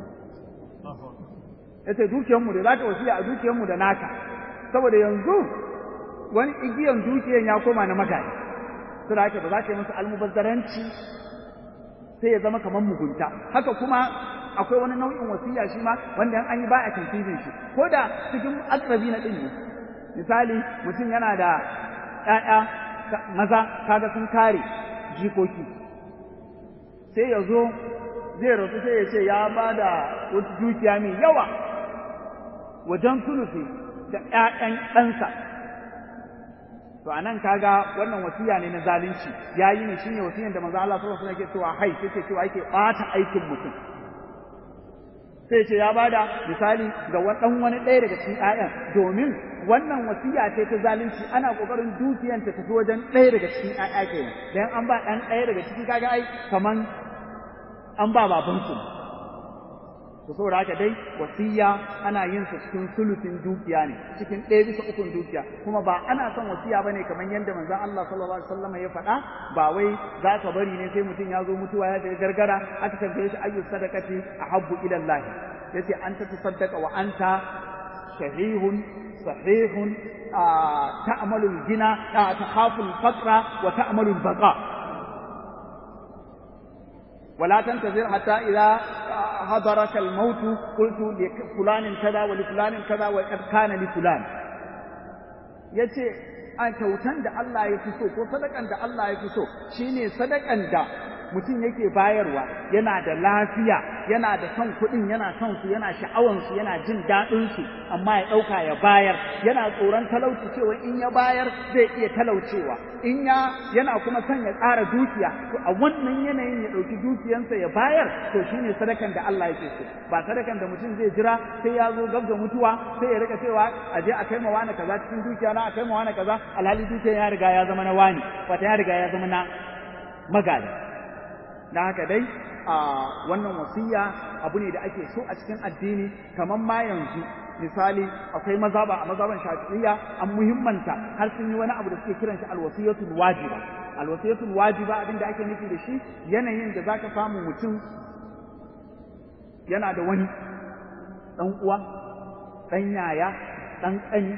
yace dukiyar mu da zaka wasiya a dukiyar mu da naka saboda yanzu wani igiyan dukiyan ya koma na magani saboda haka ba za ka yi musu almubazzaranci sai ya zama kamar mugunta haka kuma akwai wani nau'in wasiya shi ma wanda an yi ba a tantifin shi ko da cikin akrabi na ɗin ne misali mutum yana da ‘ya'ya maza kaga sun kare jikoki sai ya zo zai rasu sai ya ce ya ba da wata dukiya mai yawa wajen sulufi da ‘ya'yan ɗansa to a nan kaga wannan wasiya ne na zalunci ya yi ne shi ne wasiyan da maza Allah sallallahu alaihi wasallam cewa hai sai cewa yake ɓata aikin mutum sai ce ya bada misali ga ɗan wani ɗaya daga cikin ‘ya'yan domin wannan wasiya ce ta zalunci ana ƙoƙarin dukiyan ta tafi wajen ɗaya daga cikin ‘ya'ya kenan dan an ba ɗan ɗaya daga ciki kaga ai kaman an ba babansu to saboda haka dai wasiya ana yin sa cikin sulusin dukiya ne cikin ɗaya bisa ukun dukiya kuma ba ana son wasiya bane kamar yadda manzon Allah sallallahu alaihi wasallam ya faɗa ba wai za ka bari ne sai mutum ya zo mutuwa ya ga gargara aka tambaye shi ayyu sadaqati ahabbu ila Allah yace anta tasaddaqa wa anta shahihun sahihun ta'malu al-gina takhafu al-faqra wa ta'malu al-baqa ولا تنتظر حتى إذا حضرك الموت قلت لفلان كذا ولفلان كذا وقد كان لفلان yace a kyautan da Allah ya fi so ko sadakan da Allah ya fi so shine sadakan da mutum yake bayarwa yana da lafiya yana da son kuɗin yana son su yana sha'awan su yana jin daɗin su amma ya ɗauka ya bayar yana tsoron talauci cewa in ya bayar zai iya talaucewa in ya yana kuma son ya ƙara dukiya to a wannan yanayin ya ɗauki dukiyansa ya bayar to shine sadakan da Allah yake so ba sadakan da mutum zai jira sai ya zo gab da mutuwa sai ya rika cewa a je a kai ma wani kaza cikin dukiya na a kai ma wani kaza alhali dukiyan ya riga ya zama na wani wata ya riga ya zama na magana da haka dai a wannan wasiya abu ne da ake so a cikin addini kamar ma yanzu misali akwai mazaba a mazaban shafi'iyya an muhimmanta har sun yi wani abu da suke kiran shi alwasiyatul wajiba alwasiyatul wajiba abinda ake nufi da shi yanayin da zaka samu mutum yana da wani dan uwa dan yaya dan kani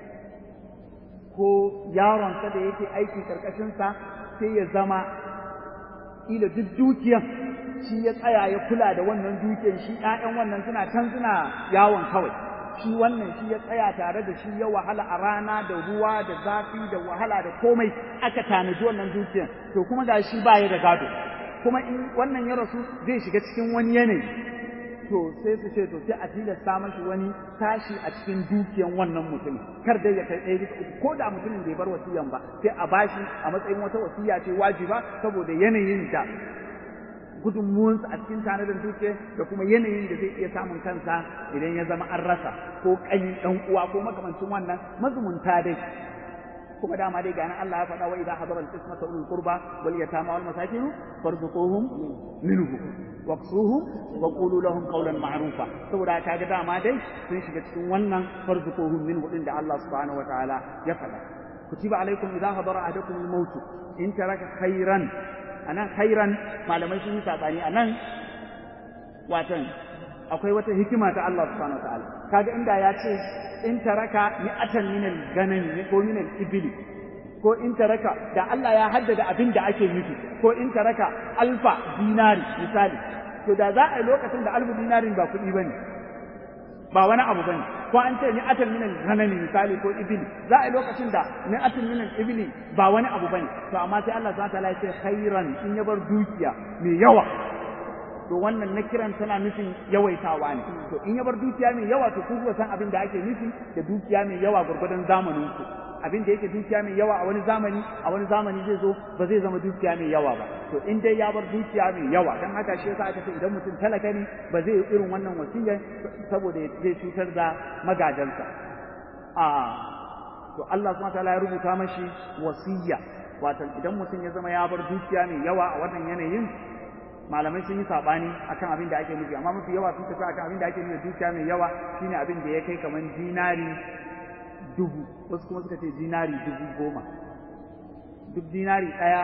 ko yaronsa da yake aiki karkashinsa sai ya zama ila duk dukiyan shi ya tsaya ya kula da wannan dukiyan shi ƴaƴan wannan suna can suna yawon kawai shi wannan shi ya tsaya tare da shi ya wahala a rana da ruwa da zafi da wahala da komai aka tanaji wannan dukiyan to kuma ga shi baya da gado kuma in wannan ya rasu zai shiga cikin wani yanayi to sai su ce to sai a tilasta mashi wani tashi a cikin dukiyan wannan mutum kar dai ya kai ɗaya bisa uku ko da mutumin bai bar wasiyan ba sai a bashi a matsayin wata wasiya ce wajiba saboda yanayin da gudunmuwansa a cikin tanadin dukiya da kuma yanayin da zai iya samun kansa idan ya zama an rasa ko ƙani ɗan uwa ko makamancin wannan mazumunta dai kuma dama dai ganin Allah ya faɗa wa idza hadara al-qismata ulul qurba wal yatama wal masakin farzuquhum minhu waqsuhum wa qulu lahum qawlan ma'rufa saboda ta ga dama dai sun shiga cikin wannan farzuquhum minhu din da Allah subhanahu wa ta'ala ya faɗa kutiba alaikum idza hadara ahadakum al-maut in taraka khairan anan khairan malamai sun yi sabani anan watan akwai wata hikima ta Allah subhanahu wa ta'ala kaga inda ya ce in taraka mi'atan min al-ganam ko min al-ibli ko in taraka da Allah ya haddada abin da ake nufi ko in taraka alfa dinari misali to da za a yi lokacin da alfu dinarin ba kuɗi bane ba wani abu bane ko an ce mi'atan min al-ganam misali ko ibli za a yi lokacin da mi'atan min al-ibli ba wani abu bane to amma sai Allah subhanahu wa ta'ala ya ce khairan in ya bar dukiya mai yawa to wannan na kiran tana nufin yawaitawa ne to in ya bar dukiya mai yawa to ku san abin da ake nufi da dukiya mai yawa gurgurdan zamanin ku abin da yake dukiya mai yawa a wani zamani a wani zamani zai zo ba zai zama dukiya mai yawa ba to in dai ya bar dukiya mai yawa dan haka shi yasa aka ce idan mutum talaka ne ba zai yi irin wannan wasiyar saboda zai cutar da magajansa a to Allah subhanahu wataala ya rubuta mashi wasiyya wato idan mutum ya zama ya bar dukiya mai yawa a wannan yanayin malamai sun yi sabani akan abin da ake nufi amma mafi yawa sun tafi akan abin da ake nufi dukiya mai yawa shine abin da ya kai kamar dinari dubu wasu kuma suka ce dinari dubu goma duk dinari ɗaya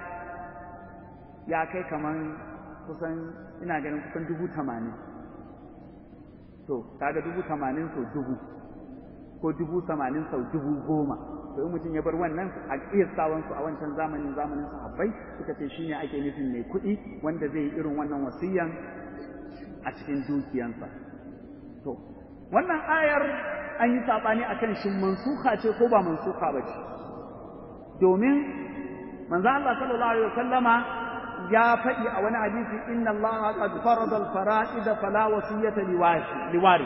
ya kai kamar kusan ina ganin kusan dubu tamanin to kaga dubu tamanin sau dubu ko dubu tamanin sau dubu goma to in mutum ya bar wannan a kiyasawan su a wancan zamanin zamanin sahabbai suka ce shine ake nufin mai kuɗi wanda zai yi irin wannan wasiyan a cikin dukiyansa to wannan ayar an yi sabani akan shin mansuha ce ko ba mansuha ba ce domin manzo Allah sallallahu alaihi wasallama ya faɗi a wani hadisi inna Allah qad farada al-fara'id fala wasiyata liwari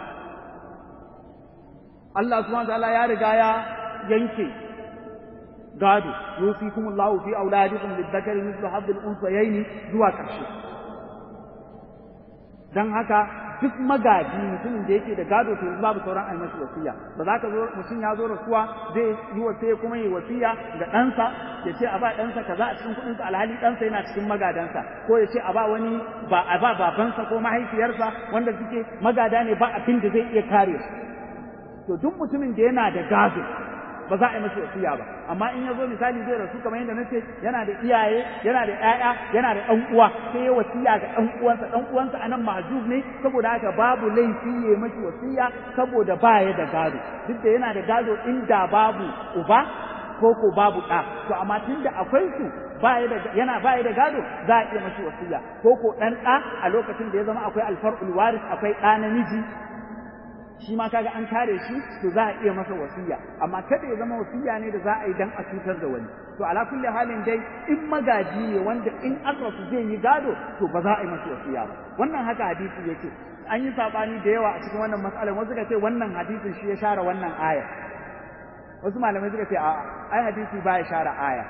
Allah subhanahu wa ta'ala ya riga ya yanke gado yusikum Allah fi auladikum lidhakari mithlu hadd al-unsayayn zuwa ƙarshe dan haka duk magaji mutumin da yake da gado to babu sauran ai mashi wasiya ba za ka zo mutum ya zo rasuwa zai yi wasiya kuma yi wasiya ga ɗansa ya ce a ba ɗansa kaza a cikin kuɗinsa alhali ɗansa yana cikin magadansa ko ya ce a ba wani ba a ba babansa ko mahaifiyarsa wanda suke magada ne ba abin da zai iya kare to duk mutumin da yana da gado ba za a yi masa wasiya ba amma in ya zo misali zai rasu kamar yadda nace yana da iyaye yana da ƴaƴa yana da ɗan uwa sai ya wasiya ga ɗan uwansa ɗan uwansa anan mahjub ne saboda haka babu laifi ya masa wasiya saboda ba ya da gado duk da yana da gado inda babu uba ko ko babu ɗa to amma tunda akwai su baya da yana baya da gado za a iya masa wasiya ko ko ɗan ɗa a lokacin da ya zama akwai alfar'ul waris akwai ɗa namiji shi ma kaga an kare shi to za a iya masa wasiya amma kada ya zama wasiya ne da za a yi dan a cutar da wani to ala kulli halin dai in magaji ne wanda in aka su zai yi gado to ba za a yi masa wasiya ba wannan haka hadisi yake an yi sabani da yawa a cikin wannan mas'alar wasu suka ce wannan hadisin shi ya share wannan aya wasu malamai suka ce a'a ai hadisi ba ya share aya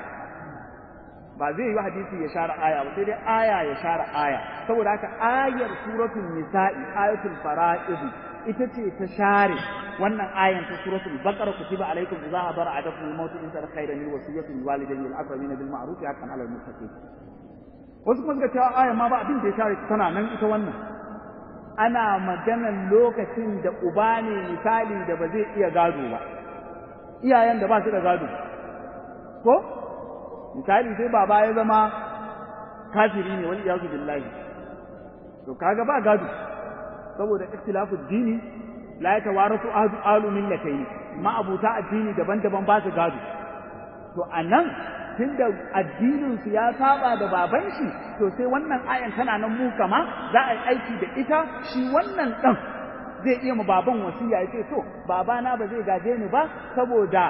ba zai yi hadisi ya share aya ba sai dai aya ya share aya saboda haka ayar suratul nisa'i ayatul fara'id ita ce ta share wannan ayan ta suratul baqara kutiba alaikum idza hadara adakum al-maut in tara khayran lil wasiyati lil walidayni wal aqrabin bil ma'ruf haqqan 'ala al-muttaqin wasu kuma suka cewa ayan ma ba abin da ya share tana nan ita wannan ana maganan lokacin da uba ne misali da ba zai iya gado ba iyayen da ba su da gado ko misali sai baba ya zama kafiri ne wani iyazu billahi to kaga ba gado saboda ikhtilafu dini la yatawarasu ahadu alu millatayn ma abuta addini daban-daban ba su gado to anan tunda addinin su ya saba da baban shi to sai wannan ayan tana nan mu kama za a yi aiki da ita shi wannan dan zai iya mu baban wasiya ya ce to babana ba zai gaje ni ba saboda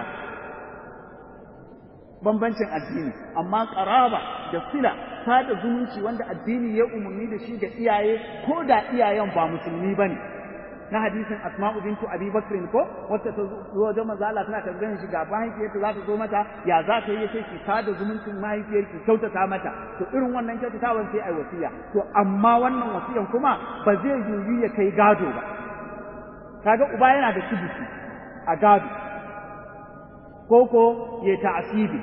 bambancin addini amma qaraba da sila sada zumunci wanda addini ya umarni da shi da iyaye ko da iyayen ba musulmi bane na hadisin asma'u bintu abi bakr ko wacce ta zo wajen manzo Allah tana tambayar shi ga mahaifiyarta za ta zo mata ya za ta yi yace ki sada zumuncin mahaifiyar ki kyautata mata to irin wannan kyautatawan sai ai wasiya to amma wannan wasiyan kuma ba zai yiwu ya kai gado ba kaga uba yana da sibuci a gado koko ya ta'asibi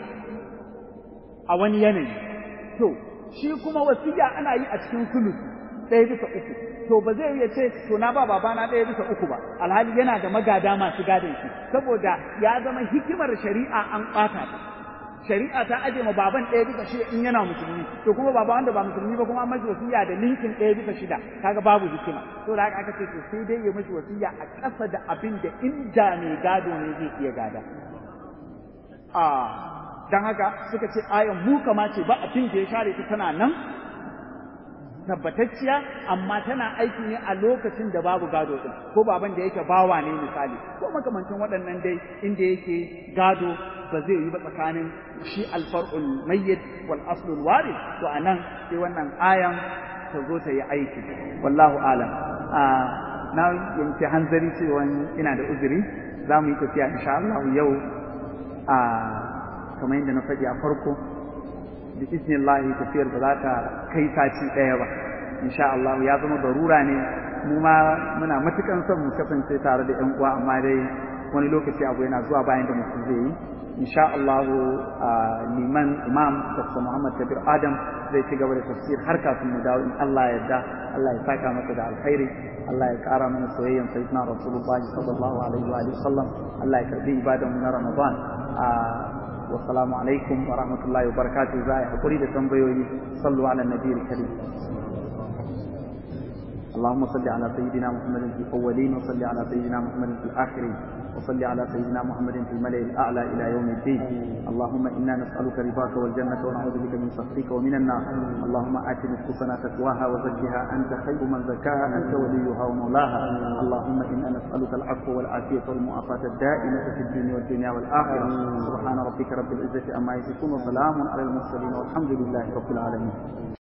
a wani yanayi to shi kuma wasiya ana yi a cikin sulusi ɗaya bisa uku to ba zai iya ce to na ba babana ɗaya bisa uku ba alhali yana da magada masu gadon shi saboda ya zama hikimar shari'a an ɓata ta shari'a ta aje ma baban ɗaya bisa shida in yana musulmi to kuma baba wanda ba musulmi ba kuma an mashi wasiya da linkin ɗaya bisa shida kaga babu hikima to da haka aka ce to sai dai ya mashi wasiya a ƙasa da abin da inda mai gado ne zai iya gada a dan haka suka ce ayan mu kama ce ba abin da ya share ta tana nan tabbatacciya amma tana aiki ne a lokacin da babu gado din ko baban da yake bawa ne misali ko makamancin waɗannan dai inda yake gado ba zai yi ba tsakanin shi alfar'ul mayyit wal aslul warid to anan sai wannan ayan ta zo ta yi aiki wallahu alam na yanke hanzari cewa ina da uzuri za mu yi tafiya insha Allah yau a kamar yadda na faɗi a farko da iznillahi tafiyar ba za ta kai sati ɗaya ba insha Allah ya zama barura ne mu ma muna matukan son mu kasance tare da ƴan uwa amma dai wani lokaci abu yana zuwa bayan da mutum zai yi insha Allah liman imam Dr. Muhammad Kabir Adam zai ci gaba da tafsir har kafin mu dawo in Allah ya yarda Allah ya saka masa da alkhairi Allah ya kara mana soyayyan sayyidina Rasulullahi sallallahu alaihi wa alihi sallam Allah ya karbi ibadan mu na Ramadan والسلام عليكم ورحمة الله وبركاته زاي حقوري لتنبيوي صلوا على النبي الكريم اللهم صل على سيدنا محمد في الأولين وصل على سيدنا محمد في الآخرين وصل على سيدنا محمد في الملأ الأعلى إلى يوم الدين اللهم إنا نسألك رضاك والجنة ونعوذ بك من سخطك ومن النار اللهم آت نفوسنا تقواها وزكها أنت خير من زكاها أنت وليها ومولاها اللهم إنا نسألك العفو والعافية والمعافاة الدائمة في الدنيا والدنيا والآخرة سبحان ربك رب العزة عما يصفون وسلام على المرسلين والحمد لله رب العالمين